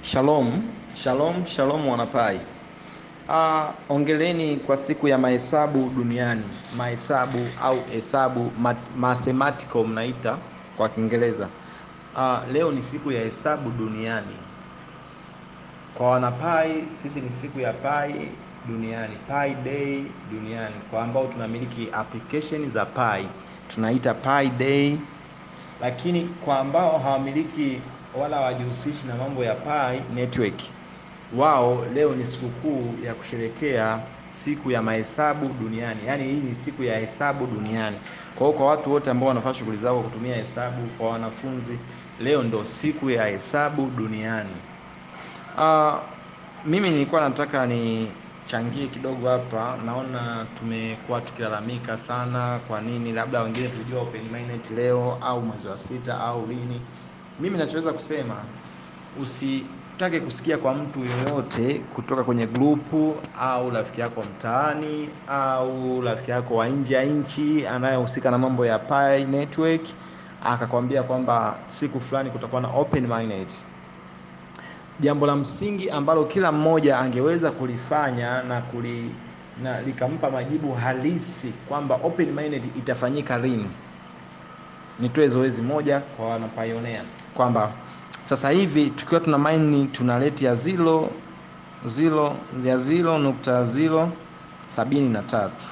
Shalom, shalom, shalom wanapai. Uh, ongeleni kwa siku ya mahesabu duniani, mahesabu au hesabu mat- mathematical mnaita kwa Kiingereza. Uh, leo ni siku ya hesabu duniani. Kwa wanapai, sisi ni siku ya pai duniani, pi day duniani. Kwa ambao tunamiliki application za pi, tunaita pi day, lakini kwa ambao hawamiliki wala hawajihusishi na mambo ya pi network, wao leo ni sikukuu ya kusherekea siku ya mahesabu duniani, yaani hii ni siku ya hesabu duniani. Kwa hiyo kwa watu wote ambao wanafanya shughuli zao kwa kutumia hesabu, kwa wanafunzi, leo ndo siku ya hesabu duniani. Uh, mimi nilikuwa nataka nichangie kidogo hapa. Naona tumekuwa tukilalamika sana, kwa nini labda wengine tulijua open minded leo au mwezi wa sita au lini. Mimi nachoweza kusema usitake kusikia kwa mtu yoyote kutoka kwenye grupu au rafiki yako mtaani au rafiki yako wa nje ya nchi anayehusika na mambo ya Pi network akakwambia kwamba siku fulani kutakuwa na open minded jambo la msingi ambalo kila mmoja angeweza kulifanya na kuli na likampa majibu halisi kwamba open minded itafanyika lini. Nitoe zoezi moja kwa wanapayonea kwamba sasa hivi tukiwa tuna mine tuna rate ya zero zero ya zero nukta zero sabini na tatu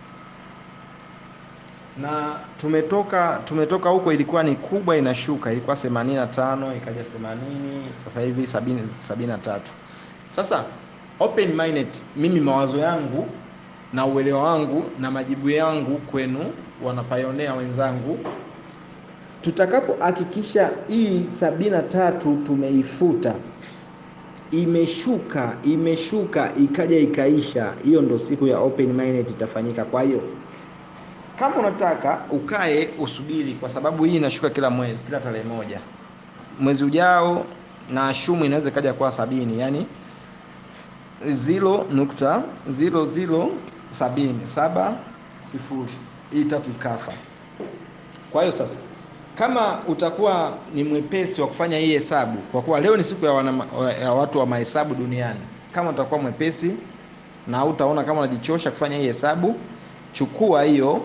na tumetoka tumetoka huko, ilikuwa ni kubwa inashuka, ilikuwa 85 ikaja 80, sasa hivi 70 73. Sasa open minded, mimi mawazo yangu na uelewa wangu na majibu yangu kwenu wanapayonea wenzangu, tutakapohakikisha hii sabini na tatu tumeifuta imeshuka imeshuka ikaja ikaisha, hiyo ndo siku ya open minded itafanyika. Kwa hiyo kama unataka ukae usubiri, kwa sababu hii inashuka kila mwezi, kila tarehe moja. Mwezi ujao na ashumu inaweza ikaja kwa sabini, yani ziro nukta ziro ziro sabini saba sifuri, hii tatu ikafa. Kwa hiyo sasa, kama utakuwa ni mwepesi wa kufanya hii hesabu, kwa kuwa leo ni siku ya, wana, ya watu wa mahesabu duniani, kama utakuwa mwepesi na utaona kama unajichosha kufanya hii hesabu, chukua hiyo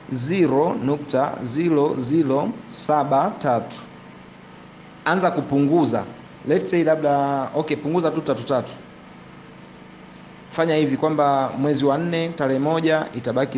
0.0073 anza kupunguza let's say labda okay punguza tu tatu tatu fanya hivi kwamba mwezi wa nne tarehe moja itabaki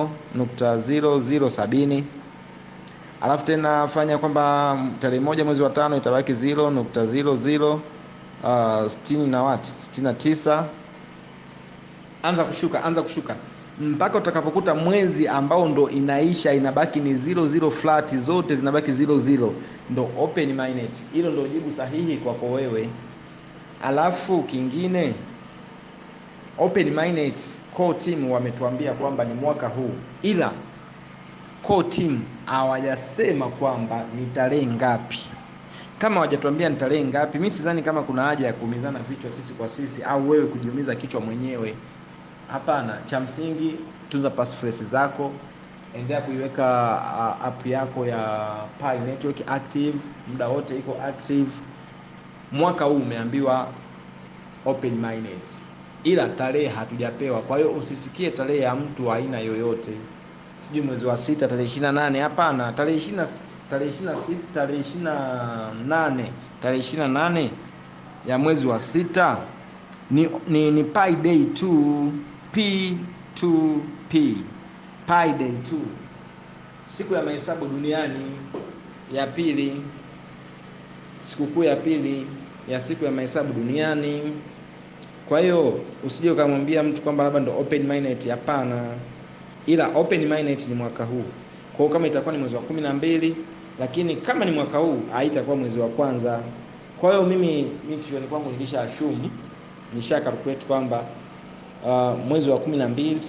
0.0070 alafu tena fanya kwamba tarehe moja mwezi wa tano itabaki 0.00 uh, sitini na wat sitini na tisa anza kushuka anza kushuka mpaka utakapokuta mwezi ambao ndo inaisha inabaki ni zero zero flat zote zinabaki zero zero ndo open minded hilo ndo jibu sahihi kwako wewe alafu kingine open minded core team wametuambia kwamba ni mwaka huu ila core team hawajasema kwamba ni tarehe ngapi kama hawajatuambia ni tarehe ngapi mi sidhani kama kuna haja ya kuumizana vichwa sisi kwa sisi au wewe kujiumiza kichwa mwenyewe Hapana, cha msingi tunza passphrase zako, endelea kuiweka uh, app yako ya Pi Network active muda wote, iko active. Mwaka huu umeambiwa open minded, ila tarehe hatujapewa. Kwa hiyo usisikie tarehe ya mtu aina yoyote, sijui mwezi wa sita tarehe ishirini na nane. Hapana, tarehe ishirini tarehe ishirini na sita tarehe ishirini na nane tarehe ishirini na nane ya mwezi wa sita ni, ni, ni Pi day tu P2P Pi Day 2 siku ya mahesabu duniani ya pili, sikukuu ya pili ya siku ya mahesabu duniani. Kwa hiyo usije ukamwambia mtu kwamba labda ndo open minded, hapana, ila open minded ni mwaka huu. Kwa hiyo kama itakuwa ni mwezi wa kumi na mbili, lakini kama ni mwaka huu haitakuwa mwezi wa kwanza. Kwa hiyo mimi mimi kichwani kwangu nilisha assume nisha calculate kwamba uh, mwezi wa kumi na mbili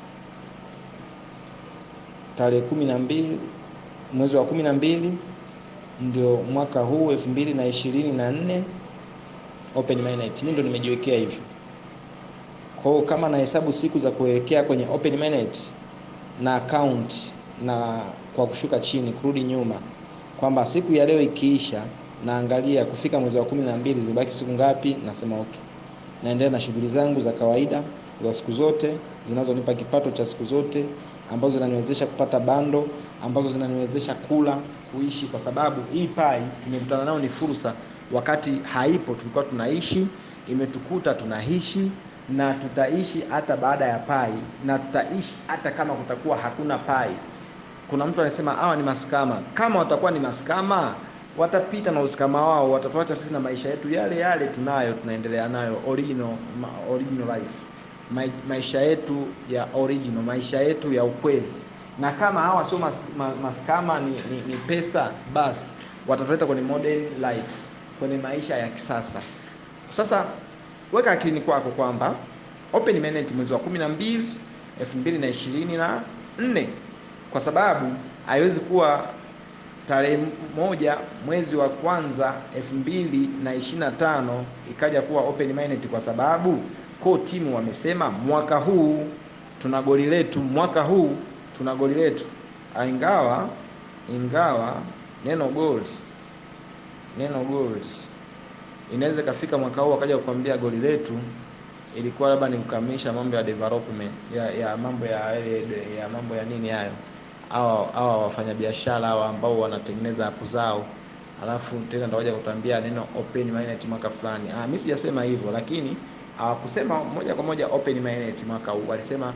tarehe kumi na mbili mwezi wa kumi na mbili ndio mwaka huu elfu mbili na ishirini na nne open minded. Mimi ndo nimejiwekea hivyo. Kwa hiyo kama nahesabu siku za kuelekea kwenye open minded na account na kwa kushuka chini kurudi nyuma, kwamba siku ya leo ikiisha naangalia kufika mwezi wa kumi na mbili zimebaki siku ngapi nasema okay naendelea na shughuli zangu za kawaida za siku zote zinazonipa kipato cha siku zote ambazo zinaniwezesha kupata bando ambazo zinaniwezesha kula kuishi kwa sababu hii pai tumekutana nao ni fursa wakati haipo tulikuwa tunaishi imetukuta tunaishi na tutaishi hata baada ya pai na tutaishi hata kama kutakuwa hakuna pai kuna mtu anasema hawa ni maskama kama watakuwa ni maskama watapita na uskama wao watatuacha sisi na maisha yetu yale yale tunayo tunaendelea nayo original, ma, original life Ma, maisha yetu ya original maisha yetu ya ukweli na kama hawa sio mas, ma, maskama ni, ni, ni pesa basi watatuleta kwenye modern life kwenye maisha ya kisasa sasa weka akilini kwako kwamba open minute mwezi wa kumi na mbili elfu mbili na ishirini na nne kwa sababu haiwezi kuwa tarehe moja mwezi wa kwanza elfu mbili na ishirini na tano ikaja kuwa open minded kwa sababu ko timu wamesema mwaka huu tuna goli letu mwaka huu tuna goli letu ingawa ingawa neno gold neno gold inaweza ikafika mwaka huu wakaja kukwambia goli letu ilikuwa labda ni kukamilisha mambo ya development ya, ya mambo ya ya mambo ya nini hayo hawa hawa wafanyabiashara hawa ambao wanatengeneza app zao alafu tena ndio waje kutuambia neno open minded mwaka fulani ah mimi sijasema hivyo lakini hawakusema moja kwa moja open minded mwaka huu walisema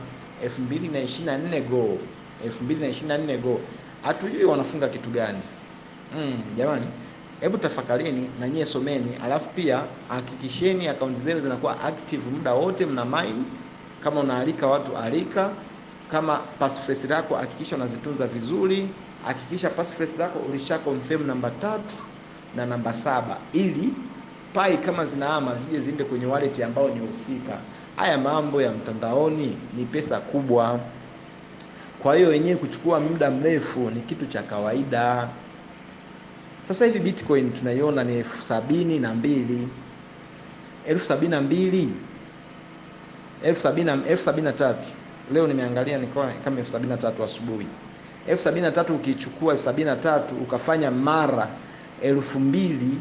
2024 go 2024 go hatujui wanafunga kitu gani mm, jamani hebu tafakarini na nyie someni alafu pia hakikisheni akaunti zenu zinakuwa active muda wote mna mine kama unaalika watu alika kama passphrase lako hakikisha unazitunza vizuri hakikisha passphrase lako ulisha confirm namba tatu na namba saba ili pai kama zinaama zije ziende kwenye wallet ambao ni husika haya mambo ya mtandaoni ni pesa kubwa kwa hiyo wenyewe kuchukua muda mrefu ni kitu cha kawaida sasa hivi bitcoin tunaiona ni elfu sabini na mbili elfu sabini na mbili elfu sabini na tatu leo nimeangalia nikawa kama elfu sabini na tatu asubuhi elfu sabini na tatu ukichukua elfu sabini na tatu ukafanya mara elfu mbili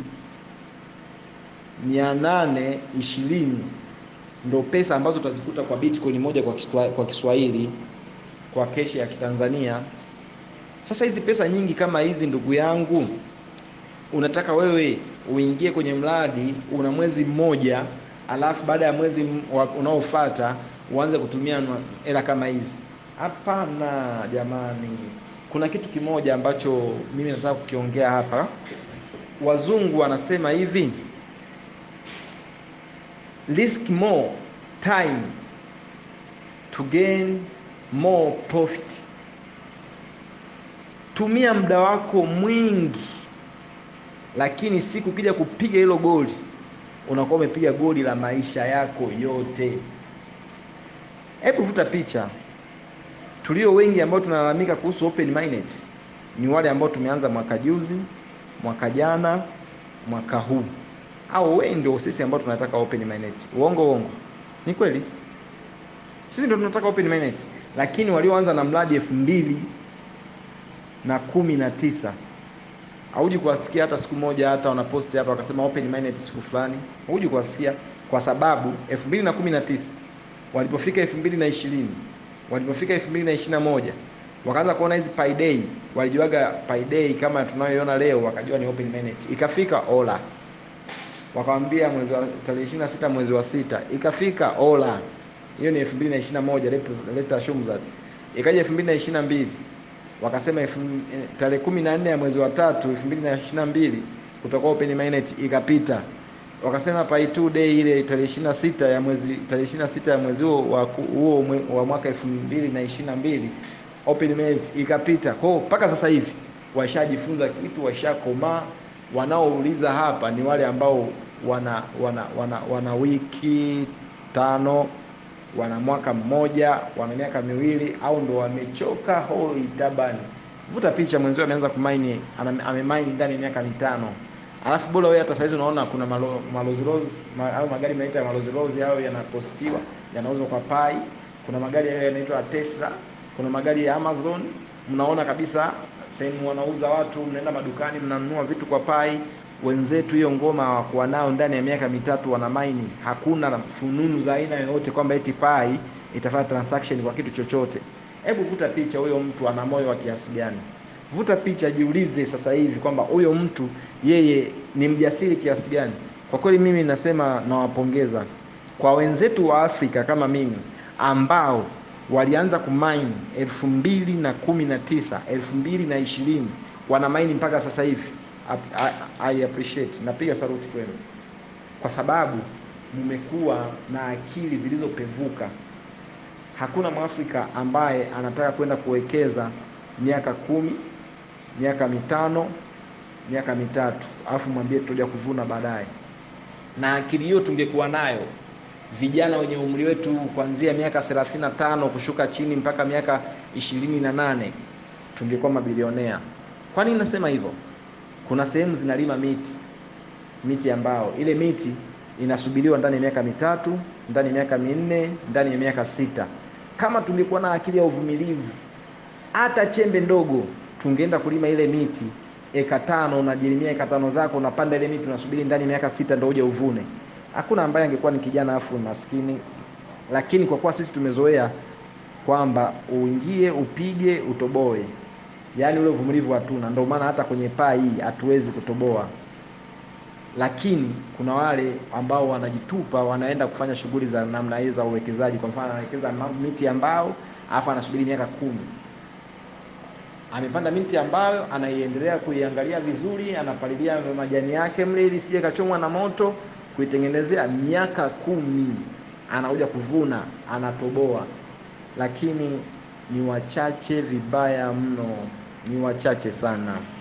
mia nane ishirini ndo pesa ambazo utazikuta kwa bitcoin moja kwa, kiswa, kwa kiswahili kwa keshi ya kitanzania sasa hizi pesa nyingi kama hizi ndugu yangu unataka wewe uingie kwenye mradi una mwezi mmoja alafu baada ya mwezi unaofata uanze kutumia hela kama hizi hapana jamani kuna kitu kimoja ambacho mimi nataka kukiongea hapa wazungu wanasema hivi risk more time to gain more profit tumia muda wako mwingi lakini siku kija kupiga hilo goli unakuwa umepiga goli la maisha yako yote hebu vuta picha tulio wengi ambao tunalalamika kuhusu open minded ni wale ambao tumeanza mwaka juzi mwaka jana mwaka huu au wengi ndio sisi ambao tunataka open minded uongo uongo ni kweli sisi ndio tunataka open minded lakini walioanza na mradi elfu mbili na kumi na tisa hauji kuwasikia hata siku moja hata wanaposti hapa wakasema open minded siku fulani hauji kuwasikia kwa sababu 2019 walipofika 2020 walipofika 2021 wakaanza kuona hizi pay day walijuaga pay day kama tunayoiona leo wakajua ni open minded ikafika ola wakamwambia mwezi wa tarehe 26 mwezi wa sita ikafika ola hiyo ni 2021 leta shumzat ikaja 2022 wakasema tarehe kumi na nne ya mwezi wa tatu elfu mbili na ishirini na mbili kutoka open minded ikapita wakasema pay two day ile tarehe ishirini na sita ya mwezi tarehe ishirini na sita ya mwezi huo wa huo wa mwaka elfu mbili na ishirini na mbili open minded ikapita kwao mpaka sasa hivi washajifunza kitu washakomaa wanaouliza hapa ni wale ambao wana wana wana, wana wiki tano wana mwaka mmoja wana miaka miwili au ndo wamechoka hoi tabani vuta picha mwenzio ameanza kumaini amemaini ndani ya miaka mitano alafu bora wewe hata saizi unaona kuna malo, malozilozi ma, au magari mnaita ya malozilozi au yanapostiwa yanauzwa kwa pai kuna magari hayo yanaitwa tesla kuna magari ya amazon mnaona kabisa sehemu wanauza watu mnaenda madukani mnanunua vitu kwa pai wenzetu hiyo ngoma hawakuwa nao ndani ya miaka mitatu wana maini hakuna fununu za aina yoyote kwamba eti pai itafanya transaction kwa kitu chochote hebu vuta picha huyo mtu ana moyo wa kiasi gani vuta picha jiulize sasa hivi kwamba huyo mtu yeye ni mjasiri kiasi gani kwa kweli mimi nasema nawapongeza kwa wenzetu wa afrika kama mimi ambao walianza kumaini elfu mbili na kumi na tisa elfu mbili na ishirini wana maini mpaka sasa hivi I, I appreciate napiga saluti kwenu kwa sababu mmekuwa na akili zilizopevuka hakuna mwafrika ambaye anataka kwenda kuwekeza miaka kumi miaka mitano miaka mitatu alafu mwambie tutaja kuvuna baadaye na akili hiyo tungekuwa nayo vijana wenye umri wetu kuanzia miaka 35 kushuka chini mpaka miaka ishirini na nane tungekuwa mabilionea kwa nini nasema hivyo kuna sehemu zinalima miti miti ambao ile miti inasubiriwa ndani ya miaka mitatu ndani ya miaka minne ndani ya miaka sita kama tungekuwa na akili ya uvumilivu hata chembe ndogo tungeenda kulima ile miti eka tano unajilimia eka tano zako unapanda ile miti unasubiri ndani ya miaka sita ndio uje uvune hakuna ambaye angekuwa ni kijana afu maskini lakini kwa kuwa sisi tumezoea kwamba uingie upige utoboe yaani ule uvumilivu hatuna ndio maana hata kwenye paa hii hatuwezi kutoboa lakini kuna wale ambao wanajitupa wanaenda kufanya shughuli za namna hii za uwekezaji kwa mfano anawekeza miti ya mbao alafu anasubiri miaka kumi amepanda miti ambayo anaiendelea kuiangalia vizuri anapalilia majani yake mle ili sije kachomwa na moto kuitengenezea miaka kumi anakuja kuvuna anatoboa lakini ni wachache vibaya mno ni wachache sana